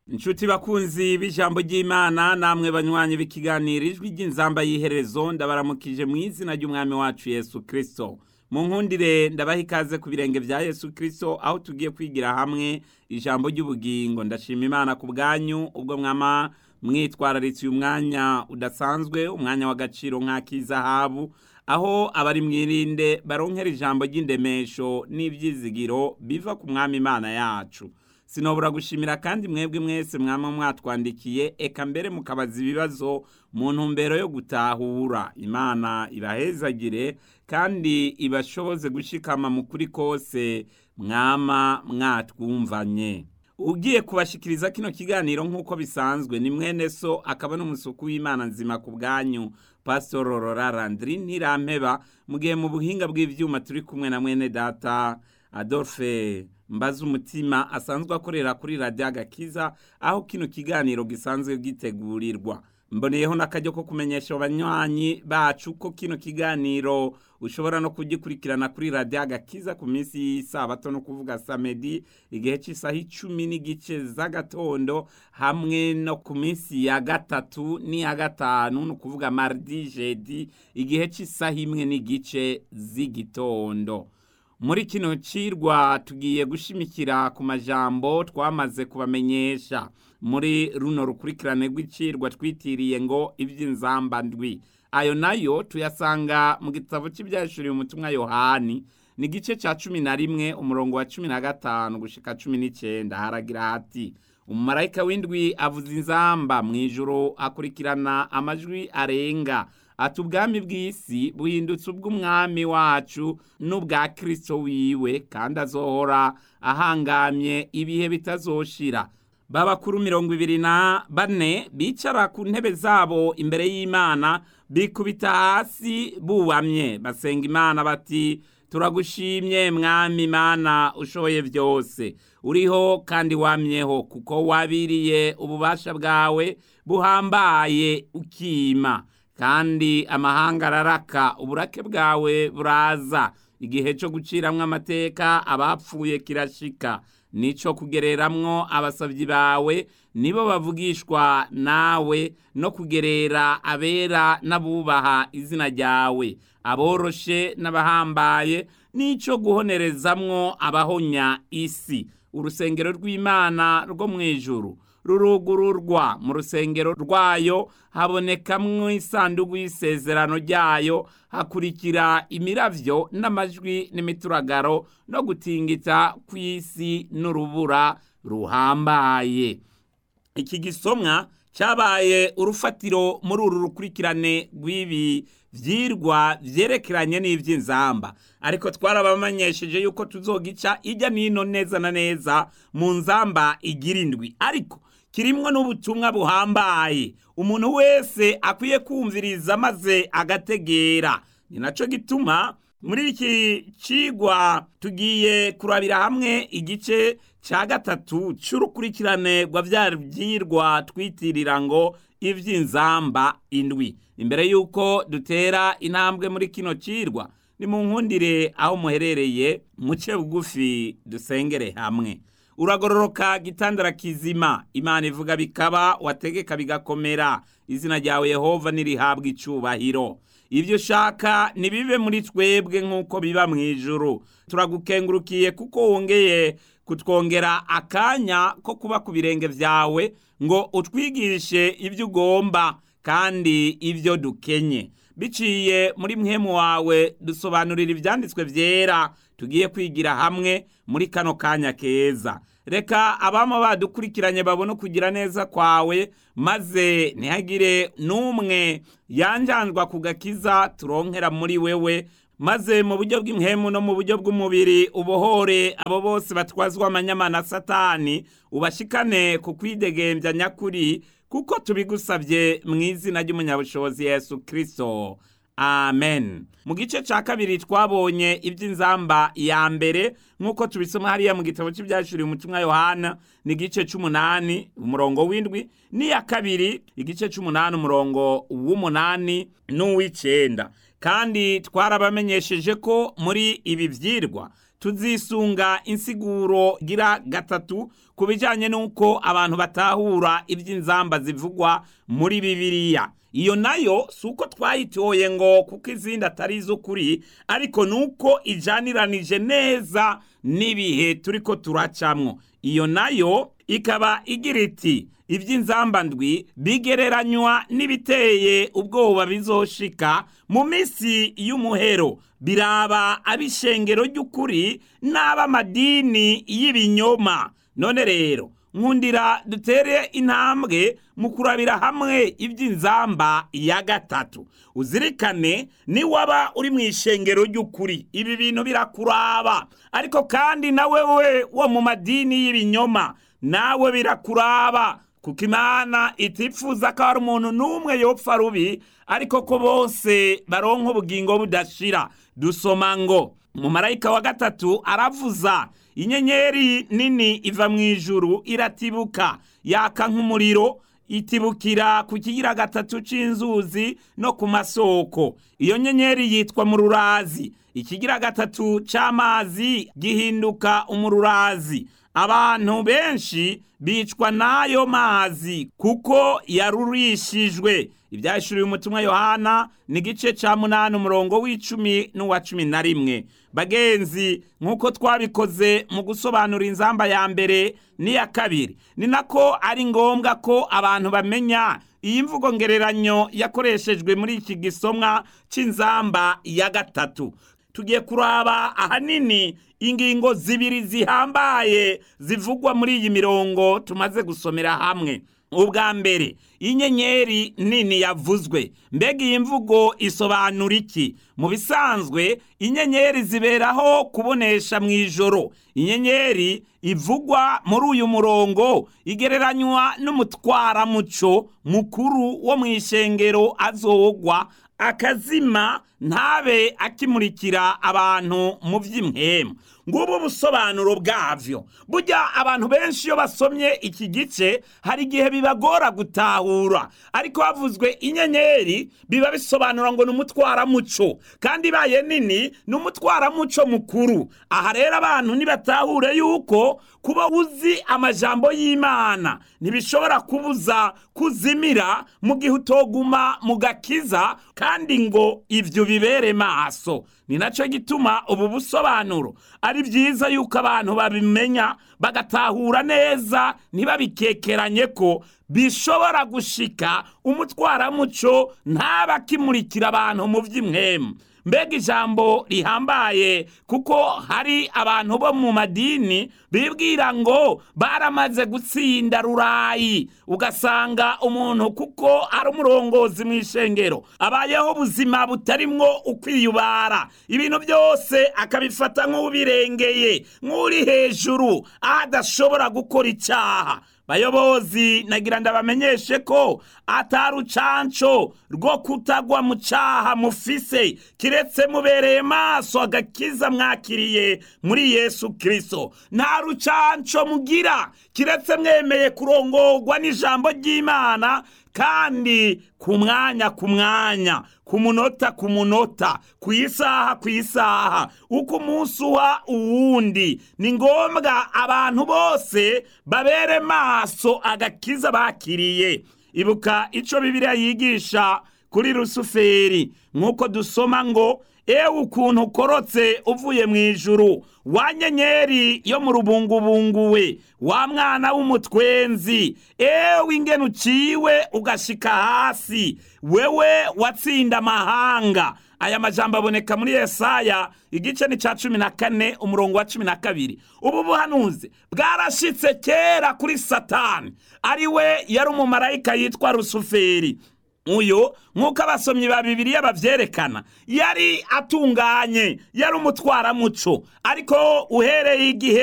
inshuti bakunzi b'ijambo ry'imana namwe banywanyi b'ikiganiro ijwi ry'inzamba y'iherezo ndabaramukije mu izina ry'umwami wacu yesu kirisito mu nkundire ndabaha ikaze ku birenge bya yesu kirisito aho tugiye kwigira hamwe ijambo ry'ubugingo ndashima imana ku bwanyu ubwo mwama mwitwararitse uyu mwanya udasanzwe umwanya w'agaciro nk'ak'izahabu aho abari mwirinde baronkera ijambo ry'indemesho n'ibyizigiro biva ku mwami imana yacu sinobora gushimira kandi mwebwe mwese mwama mwatwandikiye eka mbere mukabaza ibibazo mu ntumbero yo gutahura imana ibahezagire kandi ibashoboze gushikama mu kuri kose mwama mwatwumvanye ugiye kubashikiriza kino kiganiro nk'uko bisanzwe ni mwene so akaba n'umusuku w'imana nzima ku bwanyu pasitoro rora randiri ntirampeba mu gihe mu buhinga bw'ibyuma turi kumwe na mwene data adolphe mbaza umutima asanzwe akorera kuri radiyo agakiza aho kino kiganiro gisanzwe gitegurirwa mboneyeho n'akajyo ko kumenyesha abanywanyi bacu ko kino kiganiro ushobora no kugikurikirana kuri radiyo agakiza ku minsi y'isabato no kuvuga samedi igihe cy'isaha icumi n'igice z'agatondo hamwe no ku minsi ya gatatu n'iya gatanu ni ukuvuga mardi jedi igihe cy'isaha imwe n'igice z'igitondo muri kino cirwa tugiye gushimikira ku majambo twamaze kubamenyesha muri runo rukurikirane rw'icirwa twitiriye ngo iby'inzamba ndwi ayo nayo tuyasanga mu gitabo cy'ibyashuriye umutumwa yohani ni igice cya cumi na rimwe umurongo wa cumi na gatanu gushika cumi n'icyenda haragira hati umumarayika w'indwi avuza inzamba mu ijoro akurikirana amajwi arenga ati ubwami bw'isi buhindutse ubw'umwami wacu n'ubwa kirisito wiwe kandi azohora ahangamye ibihe bitazoshira babakuru mirongo ibiri na bane bicara ku ntebe zabo imbere y'imana bikubita hasi bubamye basenga imana bati turagushimye mwami imana ushoboye byose uriho kandi wamyeho kuko wabiriye ububasha bwawe buhambaye ukima kandi amahanga araraka uburake bwawe buraza igihe cyo guciramwo amateka abapfuye kirashika nico kugereramwo abasabyi bawe nibo bavugishwa nawe no kugerera abera n'abubaha izina ryawe aboroshe n'abahambaye nico guhonerezamwo abahonya isi urusengero rw'imana rwo mu ijuru rurugururwa mu rusengero rwayo habonekamwo isanduku y'isezerano ryayo hakurikira imiravyo n'amajwi n'imituragaro no gutingita kw'isi n'urubura ruhambaye iki gisomwa cyabaye urufatiro muri uru rukurikirane rw'ibi vyirwa vyerekeranye n'ivy'inzamba ariko twarabamenyesheje yuko tuzogica ijya nino neza na neza mu nzamba igira indwi ariko kirimwo n'ubutumwa buhambaye umuntu wese akwiye kumviriza maze agategera ni naco gituma muri iki cigwa tugiye kurabira hamwe igice ca gatatu c'urukurikirane rwa vya vyirwa twitirira ngo ivy'inzamba indwi imbere yuko dutera intambwe muri kino cirwa ni mu nkundire aho muherereye muce bugufi dusengere hamwe uragororoka gitandara kizima imana ivuga bikaba wategeka bigakomera izina ryawe yehova nirihabwa icubahiro ibyo ushaka nibibe muri twebwe nk'uko biba mu ijuru turagukengurukiye kuko wongeye kutwongera akanya ko kuba ku birenge byawe ngo utwigishe ibyo ugomba kandi ibyo dukenye biciye muri mwemu wawe dusobanurira ibyanditswe byera tugiye kwigira hamwe muri kano kanya keza reka abama badukurikiranye babone kugira neza kwawe maze ntihagire n'umwe yanjanjwa ku gakiza turonkera muri wewe maze mu buryo bw'imhemu no mu buryo bw'umubiri ubohore abo bose batwazwa amanyamana satani ubashikane ku kwidegembya nyakuri kuko tubigusabye mu izina ry'umunyabushobozi yesu kirisito amen mu gice cya kabiri twabonye iby'inzamba ya mbere nk'uko tubisoma hariya mu gitabo cy'ibyashuriye umutumwa yohana ni igice cy'umunani umurongo w'indwi n'iya kabiri igice cy'umunani umurongo w'umunani n'uw'icyenda kandi twarabamenyesheje ko muri ibi byirwa tuzisunga insiguro gira gatatu ku bijyanye n'uko abantu batahura iby'inzamba zivugwa muri bibiliya iyo nayo si uko twayitoye ngo kuko izindi atari iz'ukuri ariko ni uko ijaniranije neza n'ibihe turi ko turacamwo iyo nayo ikaba igira iti iby'inzamba ndwi bigereranywa n'ibiteye ubwoba bizoshika mu minsi y'umuhero biraba ab'ishengero ry'ukuri n'ab'amadini y'ibinyoma none rero nkundira dutere intambwe mu kurabira hamwe iby'inzamba ya gatatu uzirikane niwaba uri mu ishengero ry'ukuri ibi bintu birakuraba ariko kandi nawe we wo mu madini y'ibinyoma nawe birakuraba kuko imana itifuza ko hari umuntu n'umwe yopfa rubi ariko ko bose baronka ubugingo budashira dusoma ngo umumarayika wa gatatu aravuza inyenyeri nini iva mu ijuru iratibuka yaka nk'umuriro itibukira ku kigira gatatu c'inzuzi no ku masoko iyo nyenyeri yitwa mu rurazi ikigira gatatu c'amazi gihinduka umururazi abantu benshi bicwa n'ayo mazi kuko yarurishijwe ibyahishuriwe umutumwa yohana ni igice cya munani umurongo w'icumi n'uwa cumi na rimwe bagenzi nk'uko twabikoze mu gusobanura inzamba ya mbere n'iya kabiri ni nako ari ngombwa ko abantu bamenya iyi mvugo ngereranyo yakoreshejwe muri iki gisomwa cy'inzamba ya gatatu tugiye kuraba ahanini ingingo zibiri zihambaye zivugwa muri iyi mirongo tumaze gusomera hamwe ubwa mbere inyenyeri nini yavuzwe mbega iyi mvugo isobanura iki mu bisanzwe inyenyeri ziberaho kubonesha mu ijoro inyenyeri ivugwa muri uyu murongo igereranywa n'umutwaramuco mukuru wo mu ishengero azogwa akazima ntabe akimurikira abantu mu by'imhemu ngubu ubusobanuro bwavyo burya abantu benshi iyo basomye iki gice hari igihe bibagora gutahura ariko havuzwe inyenyeri biba bisobanura ngo ni umutwaramuco kandi ibaye nini ni umutwaramuco mukuru aha rero abantu nibatahure yuko kuba uzi amajambo y'imana ntibishobora kubuza kuzimira mu gihe utoguma mu gakiza kandi ngo ibyo bibere maso ni nacyo gituma ubu busobanuro ari byiza yuko abantu babimenya bagatahura neza ntibabikekeranye ko bishobora gushika umutwaramuco ntaba akimurikira abantu mu by'imwemu mbega ijambo rihambaye kuko hari abantu bo mu madini bibwira ngo baramaze gutsinda rurayi ugasanga umuntu kuko ari umurongozi mu ishengero abayeho ubuzima butarimwo ukwiyubara ibintu byose akabifata nk'ubirengeye nk'uri hejuru aho adashobora gukora icyaha bayobozi nagira ndabamenyeshe ko atari ucanco rwo kutagwa mu caha mufise kiretse mubereye maso agakiza mwakiriye muri yesu kristo nta rucanco mugira kiretse mwemeye kurongorwa n'ijambo ry'imana kandi ku mwanya ku mwanya ku munota ku munota ku isaha ku isaha uko umunsi uha uwundi ni ngombwa abantu bose babere maso agakiza bakiriye ibuka ico bibiliya yigisha kuri rusuferi nk'uko dusoma ngo ewe ukuntu ukorotse uvuye mu ijuru wa nyenyeri yo mu rubungubungu we wa mwana w'umutwenzi ewe ingene uciwe ugashika hasi wewe watsinda amahanga aya majambo aboneka muri yesaya igice ni ca cumi na kane umurongo wa cumi na kabiri ubu buhanuzi bwarashitse kera kuri satani ari we yari umumarayika yitwa rusuferi uyu nk'uko abasomyi ba bibiliya babyerekana yari atunganye yari umutwaramuco ariko uhereye igihe